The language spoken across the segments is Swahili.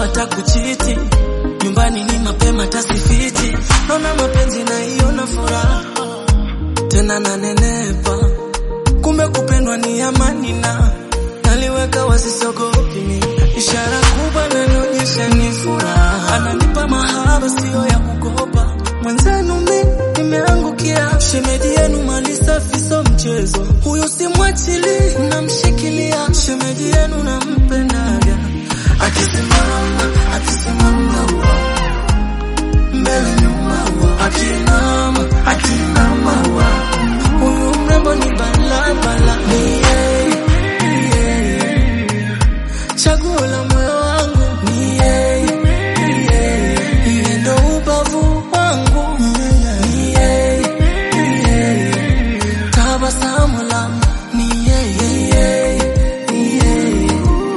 hata kuchiti nyumbani ni mapema tasifiti naona mapenzi naiona furaha tena nanenepa kumbe kupendwa ni amani na naliweka wasisogopi mi ishara kubwa nanionyesha ni furaha ananipa mahaba siyo ya kukopa mwenzenu mi nimeangukia shemedi yenu mali safi so mchezo huyu simwachili namshikilia shemedi yenu nampendaga akisimama akisimama wa mbele nyuma wa akinama akinama wa huyu mrembo ni balabala ni yeye ni yeye chaguo la moyo wangu ni yeye ni yeye yeye ndo ubavu wangu ni yeye ni yeye tabasamu langu ni yeye ni yeye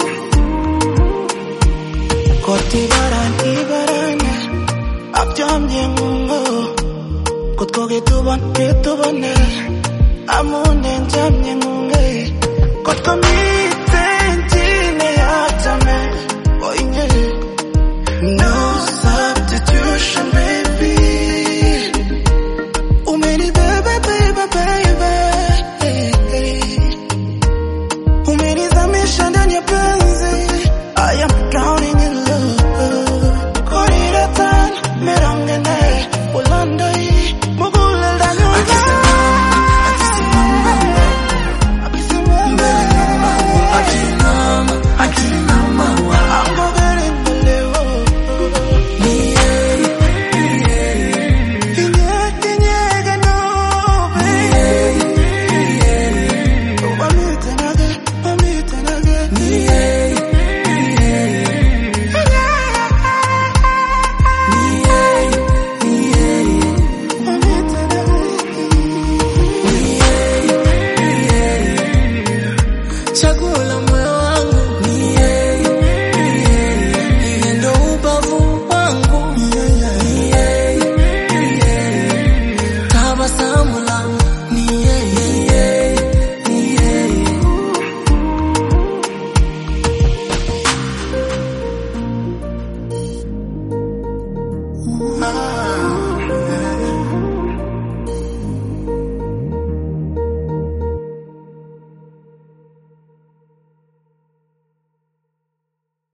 Koti baran ibarane Abjamye ngungo Kot ko kituban kitubane Amunen jamye ngunge Kot ko mi